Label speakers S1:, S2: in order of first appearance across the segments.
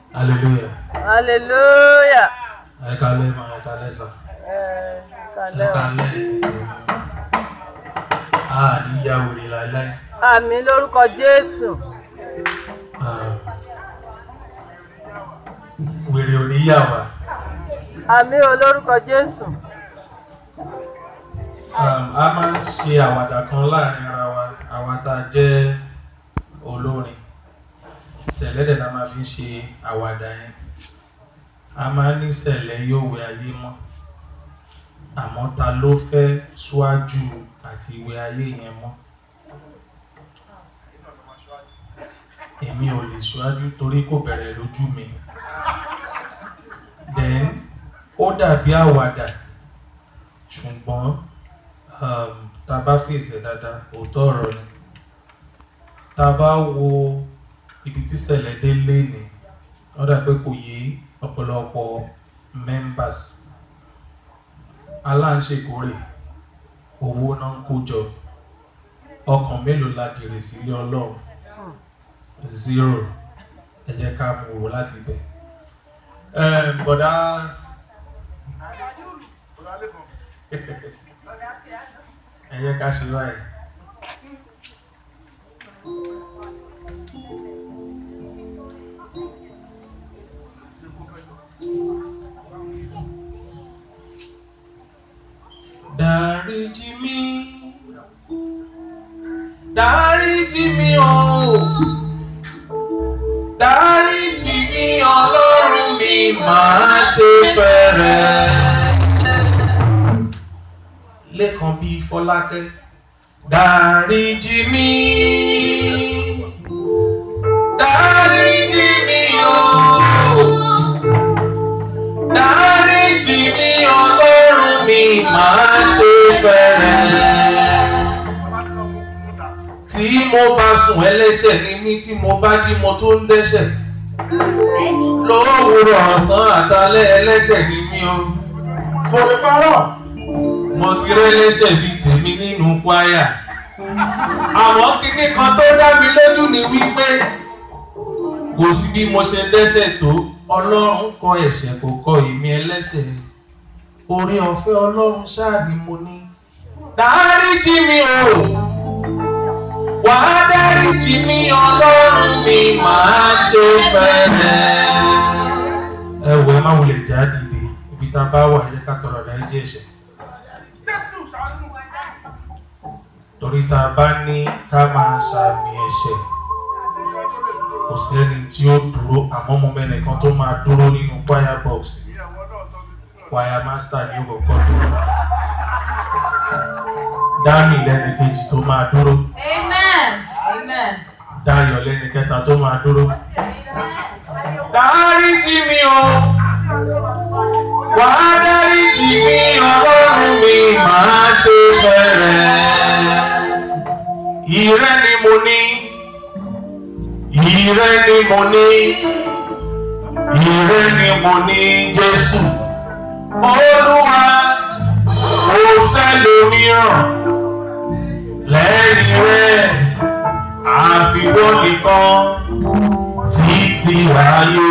S1: hallelujah
S2: hallelujah.
S1: ẹ kalẹ́ ma ẹ kalẹ́ sà
S2: ẹ
S1: ẹ
S2: kàlẹ́ o.
S1: kalẹ́ ètò mi a ní ya wèrè láéláé
S2: àmì lórúkọ jésù.
S1: Ah, wèrè ò ní yà wá
S2: àmì o lórúkọ jésù.
S1: Um, a máa ń ṣe àwàdà kan láàrin ara wa àwa tá a jẹ́ olórin sẹ̀lẹ́dẹ̀ la máa fi ń ṣe àwàdà yẹn a máa ní sẹ̀lẹ̀ yóò wẹ ayé mọ́ àmọ́ ta ló fẹ́ ṣíwájú àti wẹ ayé yẹn mọ́ èmi ò lè ṣíwájú torí kò bẹ̀rẹ̀ lójú mi then ó dàbí àwàdà ṣùgbọ́n um, tá a bá fèsì ẹ̀ dáadáa òótọ́ ọ̀rọ̀ ni tá a bá wo ibi tí ṣẹlẹ̀ dé léni ó dà pé kò yé ọ̀pọ̀lọpọ̀ members aláǹṣekórè owó náà ń kó jọ ọkàn mélòó la jèrè sílé ọlọ́run zero ẹ jẹ́ ká mú wò láti bẹ̀. Um, bọ̀dá ẹ jẹ́ ká ṣe báyìí. Dáríjì mí, dáríjì mí o, dáríjì mí ọlọ́run mi máa ṣe fẹ́rẹ̀ lẹ́kan bíi fọlákẹ́ dáríjì mí dáríjì mí o dáríjì mí ọlọ́run mi máa ṣe fẹ́rẹ̀ tí mo bá sùn ẹlẹ́ṣẹ̀ ni mí tí mo bá jí mo tó ń dẹ́ṣẹ̀ lówùrọ̀ ọ̀sán àtàlẹ́ ẹlẹ́ṣẹ̀ ni mí o
S3: kò lè parọ́.
S1: mo ti rẹ́ lẹ́sẹ̀ bíi tèmi nínú kwaya àmọ́ kíní kan tó dá mi lójú ni wípé kò sí bí mo ṣe dẹ́ṣẹ̀ tó ọlọ́run kọ ẹ̀ṣẹ̀ kò kọ èmi ẹlẹ́ṣẹ̀ orí ọ̀fẹ́ ọlọ́run ṣáà ni mo ní dáríjì mi o wàá dáríjì mi ọlọ́run mi máa ṣe fẹ́rẹ̀ ẹ wọ ẹ má wulẹ̀ já dìde ibi tá a bá wà ẹ jẹ́ ká tọrọ dáríjì ẹ̀ṣẹ̀. torí tá a bá ní ká máa ṣàmì ẹ̀ṣẹ̀ kò sẹ́ni tí ó dúró àmọ́ mo mẹ́rin kan tó máa dúró nínú choir box choir master ní òkòkò dúró dámì lẹ́ni kejì tó máa dúró
S4: Amen. Amen.
S1: dáyọ̀ lẹ́ni kẹta tó máa dúró dáríjì mi o wàá dáríjì mi ọlọ́run mi máa ṣe bẹ̀rẹ̀ ìrẹ́ ni mo ní ìrẹ́ ni mo ní ìrẹ́ ni mo ní Jésù Olúwa ó fẹ́ lómìíràn lẹ́yìn rẹ̀ àfiwọ́ nìkan títí ayé.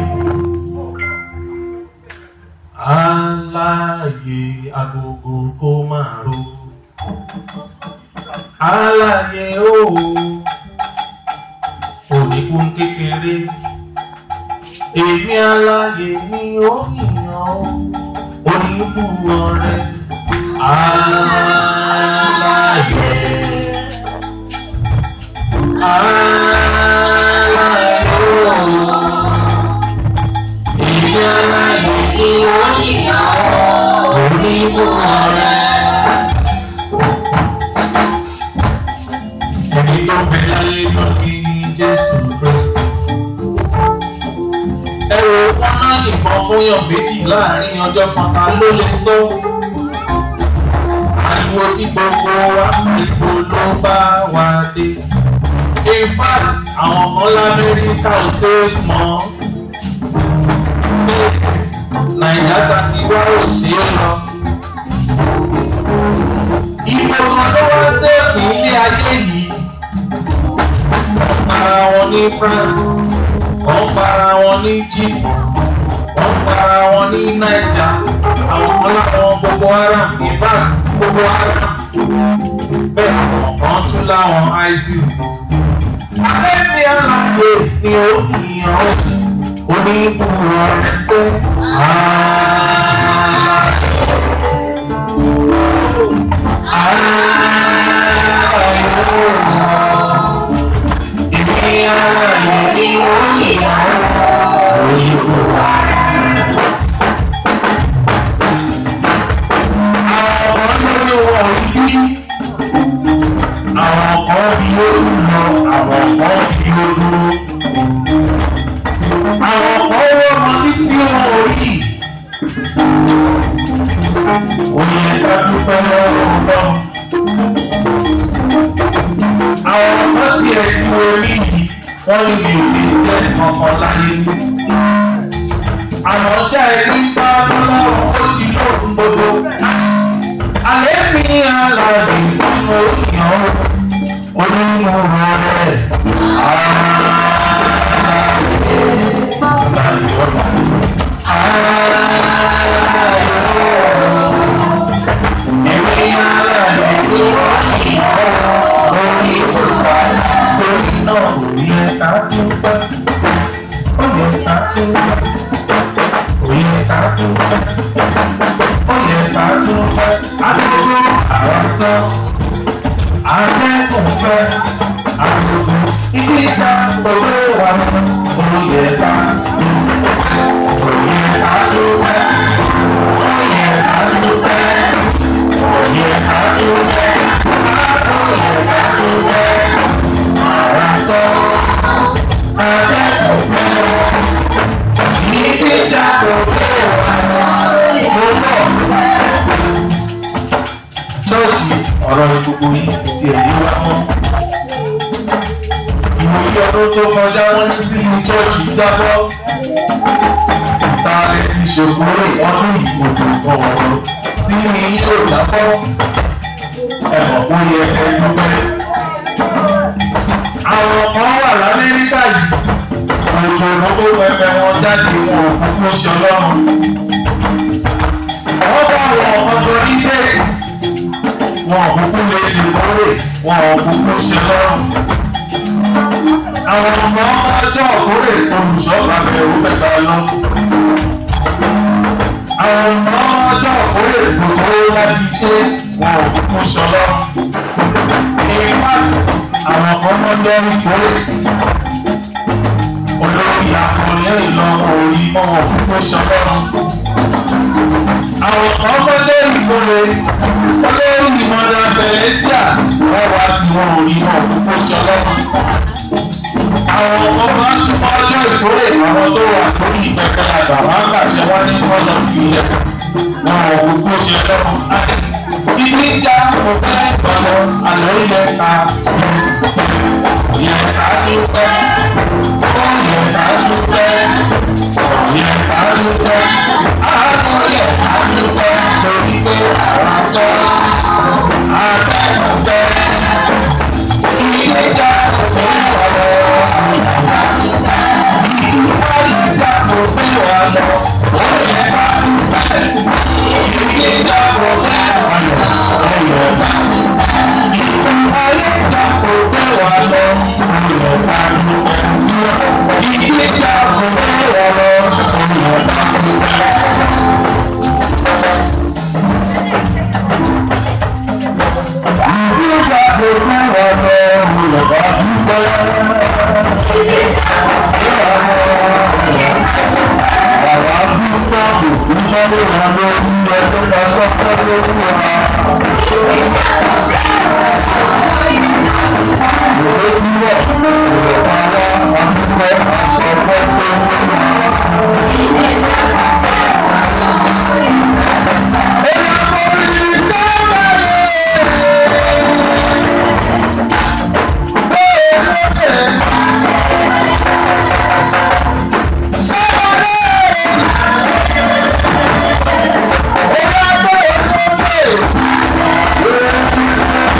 S1: Aláyé agogo kó máa ro. Aláyé òwò oníkun kékeré. Èmi aláyé ni ó yìnyàn oníbù ọ̀rẹ́. Aláyé. Aláyé òwò. Èmi aláyé ni ó yìnyàn oníbù ọ̀rẹ́. ẹni tó bẹ láyé lọ ní jésù kristi. ẹ wo wọn náà yìnbọn fún yàn méjì láàrin ọjọ́ kan ta ló lè sọ. ariwo tí gbogbo wa ibo ló bá wa dé. in fact àwọn kan lamẹ́ríkà ò ṣe é mọ́. nàìjíríà tàbí wá ò ṣe é lọ. Ibo kan ló wá sẹ́ẹ̀kì ilé ayé yìí. Ara wọn ní France, wọ́n para wọn ní Egypt wọ́n para wọn ní Naija àwọn kan láwọn Boko Haram in fact Boko Haram bẹ́ẹ̀ àwọn kan tún láwọn ISIS. Adébí aláwọ̀ ni ó yàn ó oníbùrọ̀ ẹsẹ̀ Èmi aláwọ̀ ni ó yàn ó oníbùrọ̀ àwọn ọmọ lórí wọn yí àwọn kan bí ó tún lọ àwọn kan bí ó dúró àwọn kan wọ́n mọ títí wọn ò rí òye ẹ̀ka dúpẹ́ lọ́wọ́ lọ àwọn kan tiẹ̀ tí wọ́n rí yìí wọ́n ní mi ò lè jẹ́ kankan láyé àmọ́ ṣáà ní bá lọ́wọ́ ó ti lóògùn gbogbo alẹ́ mi aláàbò nínú ìyàn onímọ̀ rẹ̀. Èmi aláàbò nínú ìyàn onímọ̀ rẹ̀. Náà kò yẹ ká dúpẹ́, ó yẹ ká dúpẹ́, ó yẹ ká dúpẹ́ ó yẹ ká dúpẹ́ àdúgbò àwọn sọ akẹ́kọ̀ọ́ fẹ́ àdúgbò ibi ìta òwe wà ó yẹ ká dúpẹ́ ó yẹ ká dúpẹ́ ó yẹ ká dúpẹ́ ó yẹ ká dúpẹ́ ó yẹ ká dúpẹ́ àwọn sọ akẹ́kọ̀ọ́ fẹ́ ibi ìta òwe wà ó lọ chọ́ọ̀chì ọ̀rọ̀ gbogbo yìí ti ẹ̀yí wá mọ́. ìwòye ọdún tó kọjá wọ́n ní sínú chọ́ọ̀chì jábọ́. ta lè fi ṣòkòrò ọdún ìgbòho ọ̀rọ̀ sí ní yóò jábọ́. ẹ̀mọ̀ kó yẹ ẹ dúpẹ́. àwọn kan wà lamẹ́ríkà yìí. òjò ìrọ́pọ̀ pẹpẹ wọn jáde wọn ò kúkú ṣe ọlọ́run. wọ́n bá wọn ọjọ́ ní bẹ́ẹ̀ wọn ò kúkú lè ṣe kórè wọn ò kúkú ṣe lọ́rùn. àwọn ọmọ ọjọ́ kórè olùṣọ́ bàbá ẹ̀rú mẹ́ta lọ. àwọn ọmọ ọjọ́ kórè kò sówó láti ṣe wọn ò kúkú ṣe lọ́rùn. in fact àwọn kan mọ́ lọ́rí kórè. olórí akọrin ìlọ orí wọn ò kúkú ṣe lọ́rùn àwọn kan mọ́lé ìkórè olórí ìmọ̀nà celestia wọ́n wá tí wọ́n ò rí wọn púpọ̀ ṣọlọ́mọ. àwọn ọmọ bá túmọ̀ ọjọ́ ìkórè àwọn tó wà lórí ìpẹpẹ àgbà wọn gbàṣẹ wọn ní kọ́ lọ sí ilẹ̀ wọn ò púpọ̀ ṣe lọ́mọ. Ibi ń já mo fẹ́ gbọ́dọ̀ àlọ́ ilẹ̀ ta. Yẹ ká dúpẹ́, ó yẹ ká dúpẹ́, yẹ ká dúpẹ́, àánú yẹ ká dúpẹ́ torí pé àwa sọ àtẹ̀kùn fẹ́. Ilé já mo fẹ́ gbọ́dọ̀ àlọ́ ìwà ìjà mo fẹ́ wà lọ, ó yẹ ká dúpẹ́. Ilé já mo fẹ́ wà lọ, ó yẹ ká dúpẹ́. Ayé ìjà mo fẹ́ wà lọ, ó yẹ ká dúpẹ́. Ilé já mo fẹ́ wà lọ, ó yẹ ká dúpẹ́. Ìgbà tó fún wa lọ, ó yẹ ká dúpẹ́. Àwa tún sọ́ọ̀bù fún sọ́lé wa lórí ẹjọ́ lọ sọ́kọ́ lórí wa. Ìwé tí wọ̀ ìwé para àdúgbò aṣọ fọ́sẹ̀ lórí wa. Èèyàn kò rí sọ́ọ̀bù bẹ́ẹ̀ sọ́kẹ̀. Sọ́ọ̀bù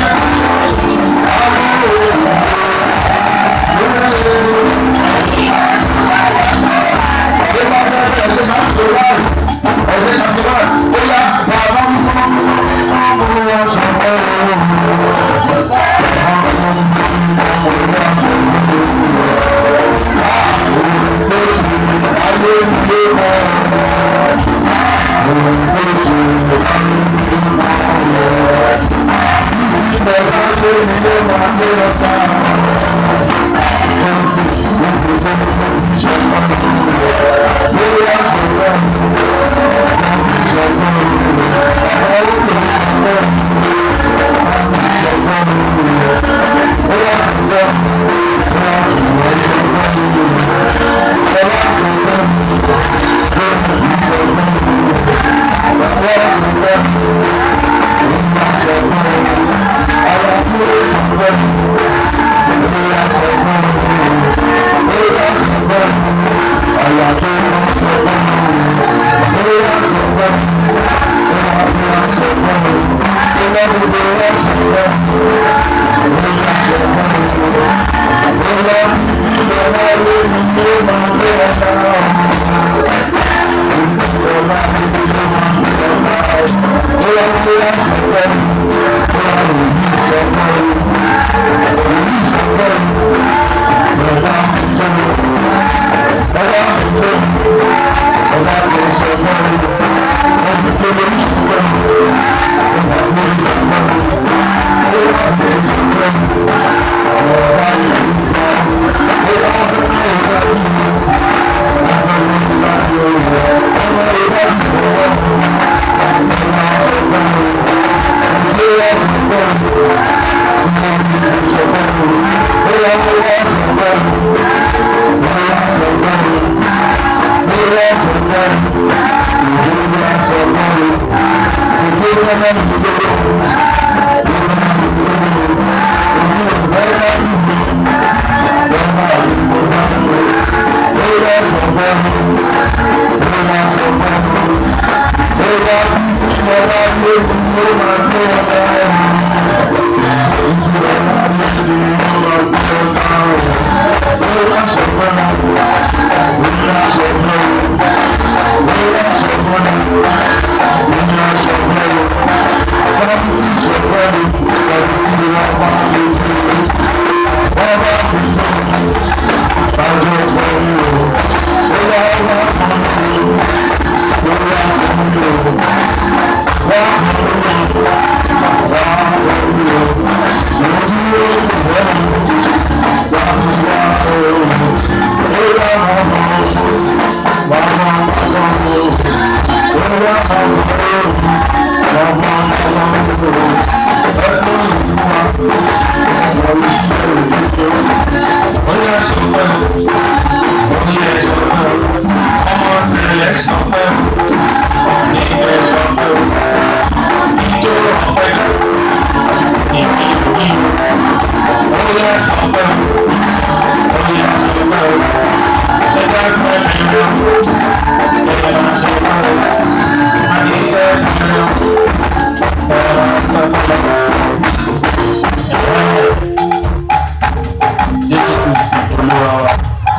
S1: Jésù Kristi Olúwa wa.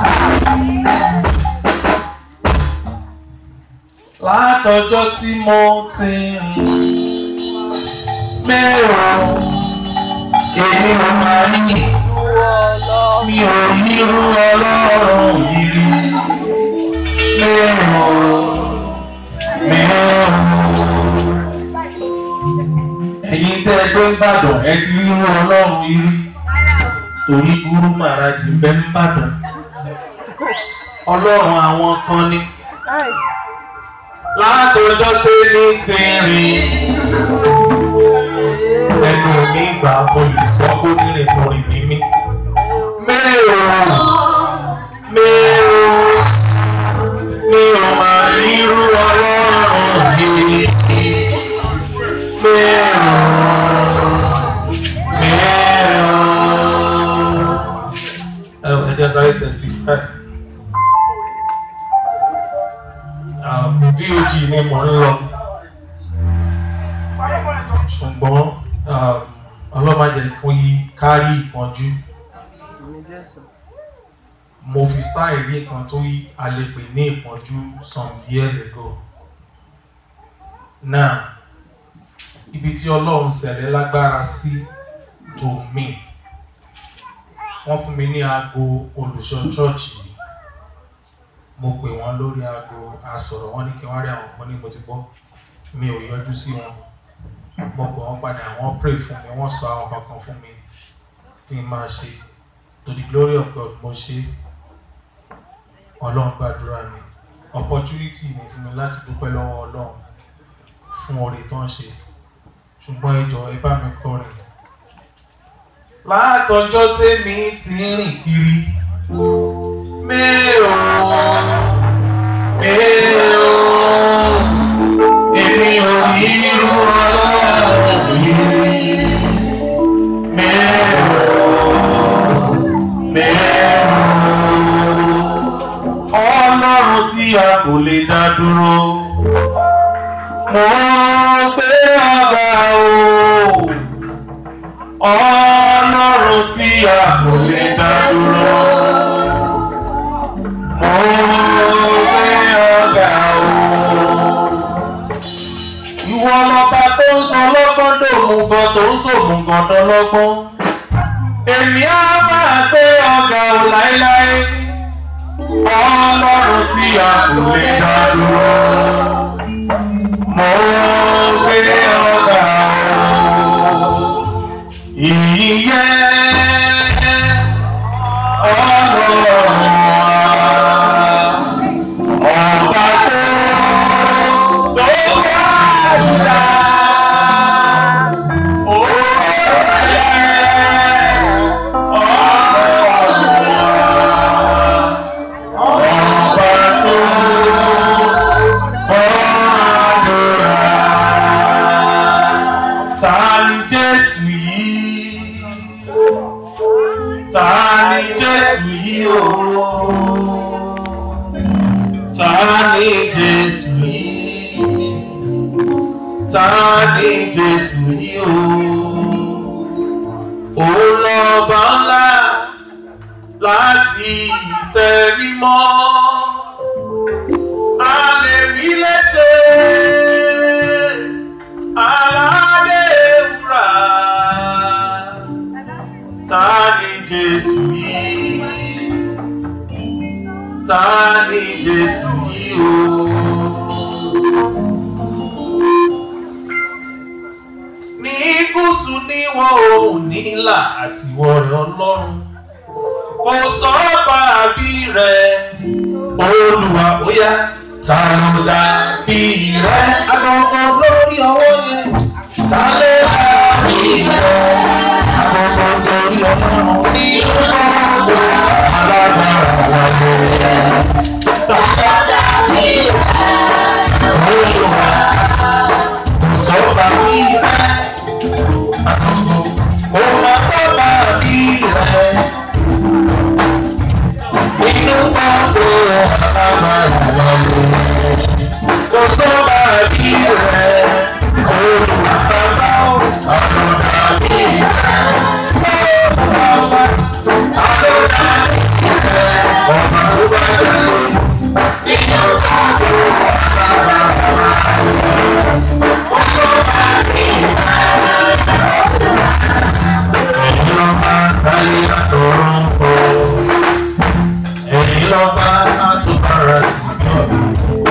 S1: Látọjọ́ tí mo ti rìn mẹ́rọ èmi ò máa ń yìn mi ò yírú ọlọ́run yìí rí mẹ́rọ mẹ́rọ. Ẹ̀yin tẹ́ ẹ gbé ń bàdàn ẹ ti rírú ọlọ́run yìí rí torí gúrú màrájì ń bẹ ń bàdàn ọlọ́run àwọn kan ni látọjọ́ tẹ́lẹ̀ ti rìn ẹnu mi gbà olùsọ kó nílẹ̀ torí mímí mẹ́rọ mẹ́rọ mi ò máa rírú ọlọ́run yìí mẹ́rọ mẹ́rọ ẹ ẹ jẹ́ sáré testify. Um, VOG ni mò ń lọ ṣùgbọ́n um, ọlọ́màjẹ kò yí kárí ìpọ́njú mo fi style ní kan tó yí a lè pè ní ìpọ́njú some years ago now ibi tí ọlọ́run ṣẹlẹ̀ lágbára sí to me wọ́n fún mi ní aago olùṣọ́ chọ́ọ̀chì yìí mo pè wọ́n lórí aago asọ̀rọ̀ wọ́n ní kí wọ́n rí àwọn kan ní mo ti gbọ́ mi ò yọjú sí wọn mo pè wọ́n padà wọ́n pray fún mi wọ́n sọ àwọn kankan fún mi tí n máa ṣe to the glory of God mo ṣe ọlọ́run gbàdúrà mi opportunity ni fún mi láti dúpẹ́ lọ́wọ́ ọlọ́run fún oore tó ń ṣe ṣùgbọ́n ẹ jọ̀ọ́ ẹ bá mi kọrin látọjọ́ tèmi ti ń rìn kiri mẹ́ò mẹ́ò èmi ò ní irú ọlọ́run yìí mẹ́ò mẹ́ò ọlọ́run tí a kò lè dá dúró mo gbé ọba o ọlọ́run tí a kò lè dá dúró. Mo gbé ọgá o. Ìwọ lọba tó ń sọ lọ́gbọ́n dòmùgọ̀ tó ń sòmùgọ̀ dọ́lọ́gbọ́n. Èmi á máa gbé ọgá o láéláé. Ọlọ́run tí a kò lè dá dúró. Mo gbé ọgá o ìyẹ́ ọlọ́run ọba tó tó gbàdúrà òye ọlọ́run ọba tó gbàdúrà ta ni jésù yìí ta ni jésù yìí o ta ni jésù yìí ta ni jésù yìí o òun lọ́ba ńlá láti tẹ mímọ́ a lè wí léṣe aládé wúrà ta ni jésù yìí ta ni jésù yìí o. ní gúúsù níwọ̀ oòrùn nílà àti ìwọ̀ rẹ̀ ọlọ́run kò sọ bàbí rẹ̀ olùwà bóyá ta ló dàbí rẹ̀ agbọ̀ngàn lórí ọwọ́ yẹn ta ló dàbí rẹ̀ agbọ̀ngàn lórí ọlọ́run ní ọgbọ̀n alágbára wáyé ta ló dàbí rẹ̀ olùwà kò sọ bàbí rẹ̀ agbọ̀ngàn kò má sọ bàbí rẹ̀ inú gbogbo alágbára wáyé kò sọ bàbí rẹ̀ olùsàbà àlọ́dàbí rẹ̀ olùwàwà àlọ́dàbí rẹ̀ ọ̀nà tó bá dé inú gbogbo alágbára wáyé kò sọ bàbí rẹ̀ ẹ̀yin lọ́ba láyé àtọ̀run kọ́ èyí lọ bá àtúbára sí bí ọ̀dọ́.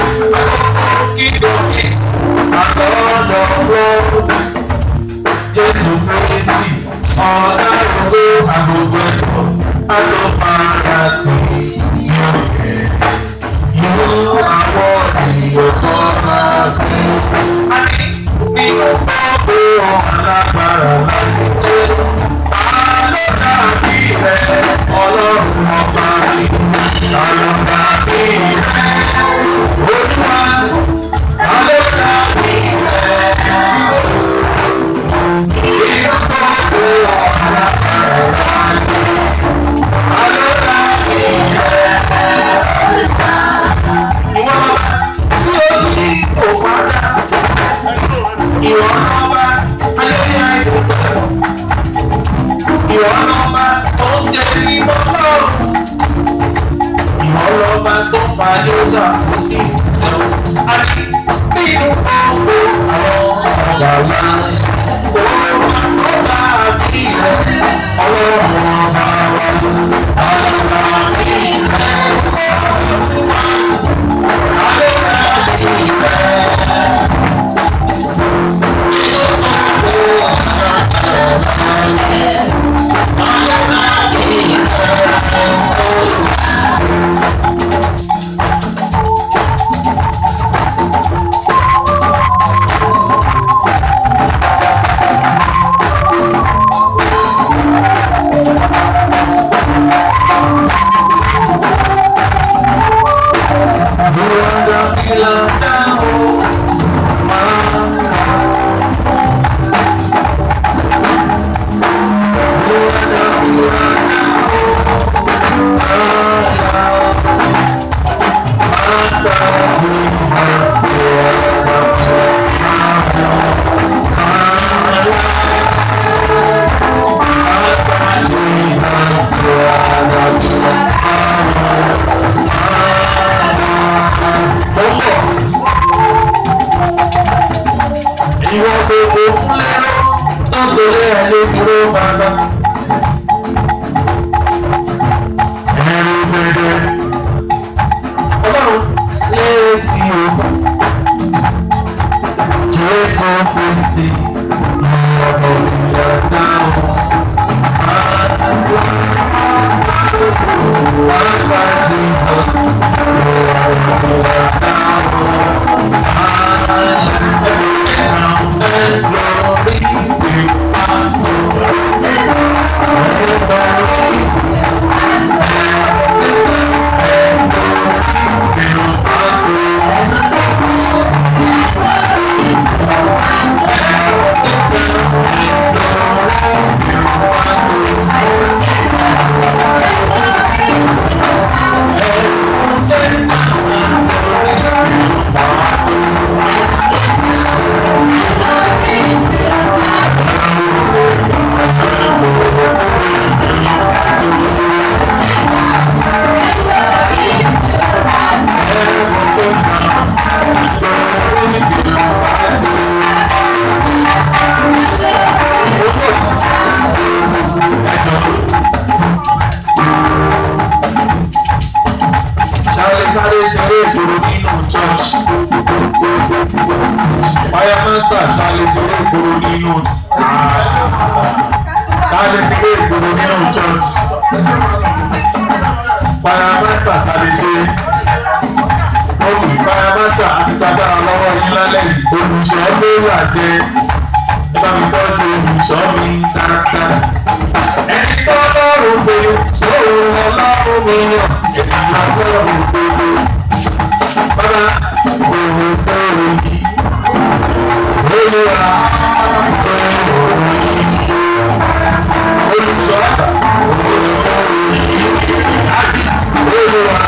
S1: kíkókè àtọ̀ọ̀dọ̀wọ́ jésù kristi ọ̀dàrúgbó agogo ẹ̀kọ́ àtúbára sí bí ọ̀kẹ́. Irú àwọn ènìyàn kan máa gbé. A ní nínú gbogbo alágbára láti ṣe. Àlọ́ dàbí rẹ̀ ọlọ́run ọba mi. Àlọ́ dàbí rẹ̀ olúwa. Àlọ́ dàbí rẹ̀ nínú gbogbo alágbára láti ṣe. Àlọ́ dàbí rẹ̀ ìwọ lọ́ba tí ó ní òpàdà ìwọ lọ́ba ayẹyẹ àìdòdò ìwọ lọ́ba tó ń jẹ ní mọ́lọ́rùn ìwọ lọ́ba tó fa yóòsà kó tí ì ti sẹ́wọ́ àti nínú gbogbo àwọn ọ̀gá wa òun àsọ̀gbà àbí rẹ̀ ọlọ́run ọba wa ọlọ́run àbí rẹ̀ ọlọ́run wa. Thank Fire master ṣáàlẹ̀ ṣeré ìgboro nínú ṣáàlẹ̀ ṣeré ìgboro nínú church. Fire master ṣáàlẹ̀ ṣe. Olùkọ́ Fire master àti tagbára lọ́wọ́ yín lálẹ́ yìí. Olùṣọ́ lórí àṣẹ. Ẹ bá mi tọ́jú olùṣọ́ mi dáadáa. Ẹni tó lọ́rùn pé ṣòro ọlọ́run mi yàn. Ènìyàn lọ́rùn pé bàbá òun tó yí. Olúwa olùsọ àgbà àbí Olúwa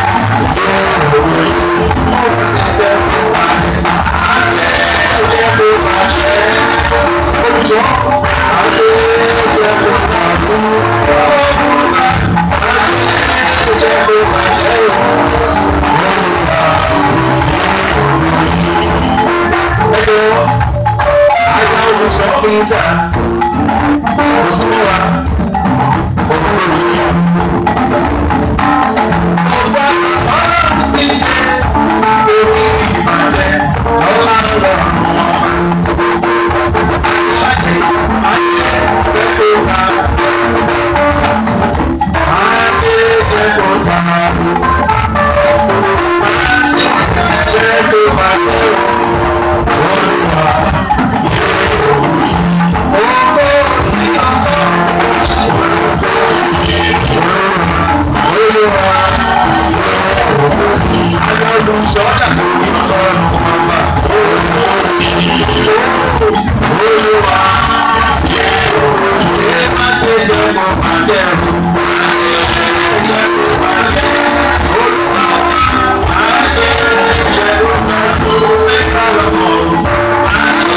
S1: ọ̀hún sì jẹ́ kó wà ní àṣẹ jẹ́ kó wà ní olùsọ àṣẹ jẹ́ kó wà ní ọ̀hún àṣẹ jẹ́ kó wà ní ẹgbẹ́ àgbà olùsọ mi dà kò sí wa òkúrò yìí. ọgbà ọlọ́run ti ṣe orí ìbàjẹ́ ọlá lọ́rùn ọmọ. láti ayé gbẹ́kọ̀ ká máa ṣe gbẹ́kọ̀ ká máa ṣe gbẹ́kọ̀ ká olùwà ọgbọ́ olùwà agbọ́dún sọ́jà lórí ọlọ́run ọba olùwà ẹ má ṣe jẹ́ mọ́ bàjẹ́ olùwà má ṣe jẹ́ mọ́ bàjẹ́.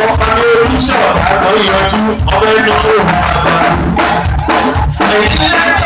S1: Thank you.